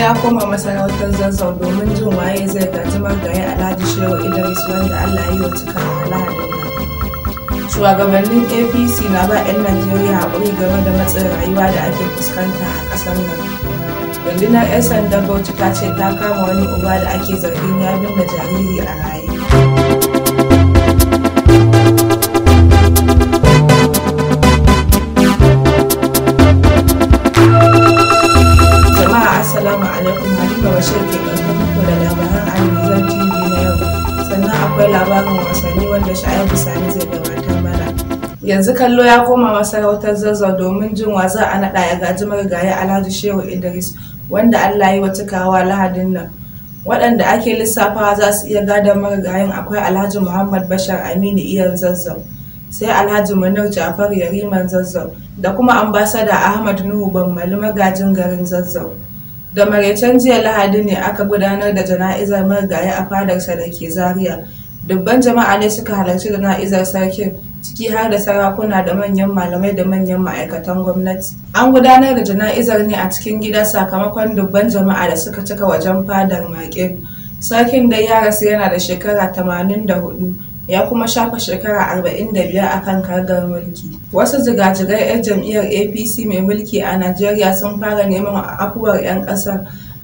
ya koma masarautar zazzau domin jin waye zai gaji margaye alhaji shehu idris wanda allah ya yi wa cikawa lahadin nan shugabannin apc na ba 'yan najeriya haƙuri game da matsin rayuwa da ake fuskanta a ƙasar nan rundunar 'yan sandan bauchi ta ce ta kama wani uba da ake zargin ya binne jariri a raye jama'a assalamu alaikum halima bashir ke ɗauke muku da labaran almizan tv na yau sannan akwai labarin wasanni wanda sha'ibu sani zai gabatar mana yanzu kallo ya koma masarautar zazzau domin jin wa za a naɗa ya gaji marigayi alhaji shehu idris wanda allah yi wa cikawa lahadin nan waɗanda ake lissafawa za su iya gadon marigayin akwai alhaji muhammad bashar aminu iyan zazzau sai alhaji munir jafar yariman zazzau da kuma ambasada ahmad nuhu bammali magajin garin zazzau da maraicen jiya lahadi ne aka gudanar da jana'izar marigayi a fadarsa da ke zaria dubban jama'a ne suka halarci jana'izar sarkin ciki har da sarakuna da manyan malamai da manyan ma'aikatan gwamnati an gudanar da jana'izar ne a cikin gida sakamakon dubban jama'a da suka cika wajen fadar maƙil sarkin da ya rasu yana da shekara 84 ya kuma shafa shekara 45 a kan kargar mulki wasu jigajigai 'yan jam'iyyar apc mai mulki a najeriya sun fara neman afuwar 'yan ƙasar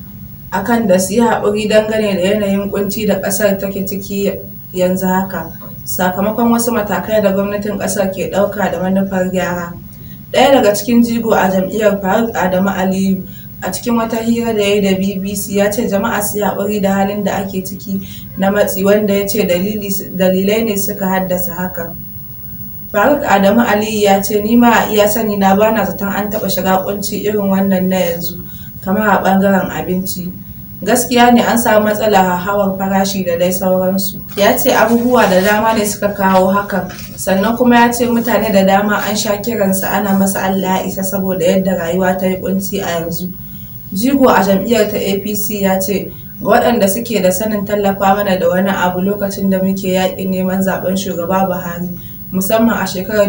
akan da su yi haƙuri dangane da yanayin kunci da ƙasar take ciki yanzu haka sakamakon wasu matakai da gwamnatin ƙasar ke ɗauka da manufar gyara ɗaya daga cikin jigo a jam'iyyar faruk adamu aliyu a cikin wata hira da ya yi da bbc ya ce jama'a su haƙuri da halin da ake ciki na matsi wanda ya ce dalilai ne suka haddasa hakan faruk adamu aliyu ya ce ni ma a iya sani na bana zaton an taɓa shiga kunci irin wannan na yanzu kamar a ɓangaren abinci gaskiya ne an samu matsala hauhawar farashi da dai sauransu ya ce abubuwa da dama ne suka kawo hakan sannan kuma ya ce mutane da dama an sha kiransa ana masa allah ya isa saboda yadda rayuwa ta yi kunci a yanzu jigo a jam'iyyar ta apc ya ce waɗanda suke da sanin tallafa mana da wani abu lokacin da muke yaƙin neman zaben shugaba buhari musamman a shekarar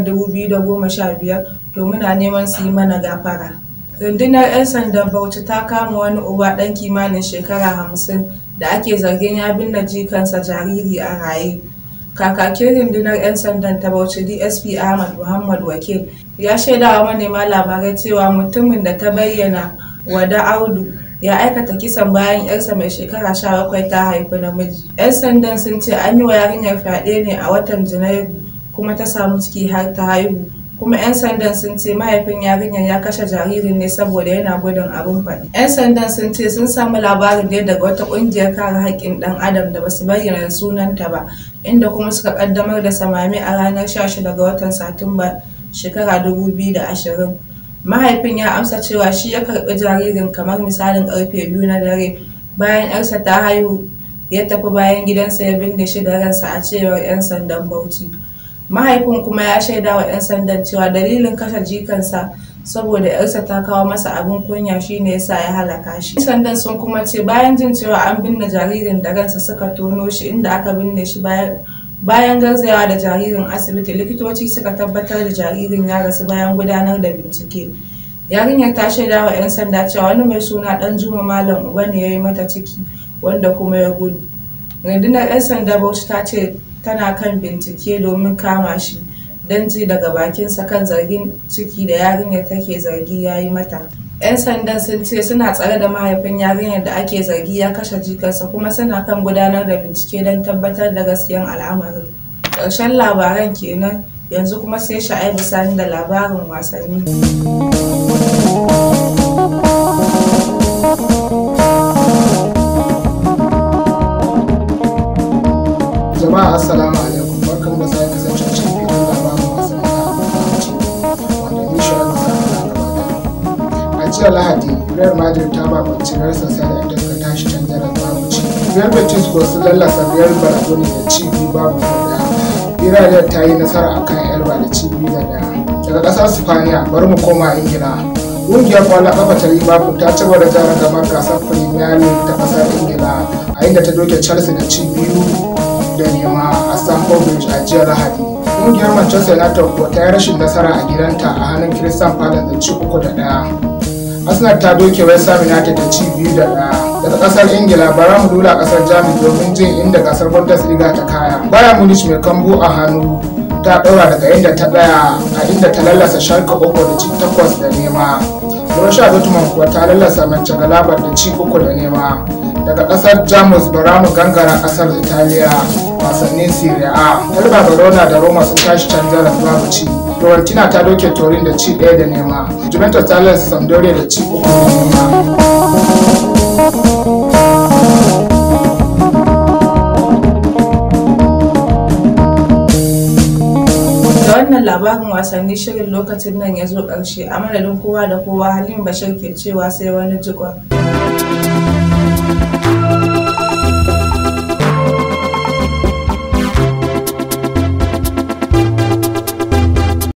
2015 to muna neman su yi mana gafara rundunar 'yan sandan bauchi ta kama wani uba ɗan kimanin shekara hamsin da ake zargin ya binne jikansa jariri a raye kakakin rundunar 'yan sandan ta bauchi dsp ahmad muhammad wakil ya shaidawa manema labarai cewa mutumin da ta bayyana wada audu ya aikata kisan bayan yarsa mai shekara sha bakwai ta haifi namiji 'yan sandan sun ce an yi wa yarinyar fyaɗe ne a watan janairu kuma ta samu ciki har ta haihu kuma 'yan sandan sun ce mahaifin yarinyar ya kashe jaririn ne saboda yana gudun abin faɗi. 'yan sandan sun ce sun samu labarin ne daga wata ƙungiyar kare haƙƙin ɗan adam da basu bayyana sunanta ba inda kuma suka ƙaddamar da samami a ranar 16 ga watan satumba shekara 2020 mahaifin ya amsa cewa shi ya karɓi jaririn kamar misalin karfe biyu na dare bayan 'yarsa ta haihu ya tafi bayan gidansa ya binne shi da ransa a cewar 'yan sandan bauchi mahaifin kuma ya shaida wa 'yan sandan cewa dalilin kashe jikansa saboda yarsa ta kawo masa abin kunya shine yasa ya halaka shi sandan sun kuma ce bayan jin cewa an binne jaririn da ransa suka tono shi inda aka binne shi bayan bayan garzayawa da jaririn asibiti likitoci suka tabbatar da jaririn ya rasu bayan gudanar da bincike yarinyar ta shaida wa 'yan sanda cewa wani mai suna dan juma malam uba ne ya yi mata ciki wanda kuma ya gudu rundunar 'yan sanda bauchi ta ce tana kan bincike domin kama shi don ji daga bakinsa kan zargin ciki da yarinyar take zargi ya yi mata 'yan sandan sun ce suna tsare da mahaifin yarinyar da ake zargi ya kashe jikarsa kuma suna kan gudanar da bincike don tabbatar da gaskiyan al'amarin ƙarshen labaran kenan yanzu kuma sai sha'aibu sani da labarin wasanni jama'a assalamu alaikum barkan da sake kasance cikin filin labarin wasanni na abinci wanda ni shi an sa na gaba a jiya lahadi real madrid ta babanci real sociedad inda suka tashi can jarar babu ci real betis ko sun lallasa real baradoni da ci biyu babu ko daya villarreal ta yi nasara akan elba da ci biyu da daya daga kasar spaniya bari mu koma ingila ƙungiyar kwallon kafa ta liverpool ta ci gaba da jara gamar gasar premier league ta kasar ingila a inda ta doke chelsea da ci biyu da nema a Stamford Bridge a jiya Lahadi. Ƙungiyar Manchester United kuwa ta yi rashin nasara a gidanta a hannun Crystal Palace da ci uku da ɗaya. arsenal ta doke west ham united da ci biyu da ɗaya daga kasar ingila bara mu lula kasar jamus domin jin inda gasar bundesliga ta kaya bayern munich mai kambu a hannu ta ɗaura daga inda ta ɗaya a inda ta lallasa sharka uku da ci takwas da nema borussia dortmund kuwa ta lallasa mönchengladbach da ci uku da nema daga kasar jamus bara mu gangara kasar italiya wasannin serie a elba verona da roma sun tashi can jaras babu ci Fiorentina ta doke Torin da ci ɗaya da nema. Juventus ta lalasa Sampdoria da ci uku da nema. da wannan labarin wasanni shirin lokacin nan ya zo ƙarshe a madadin kowa da kowa halin bashir ke cewa sai wani jikon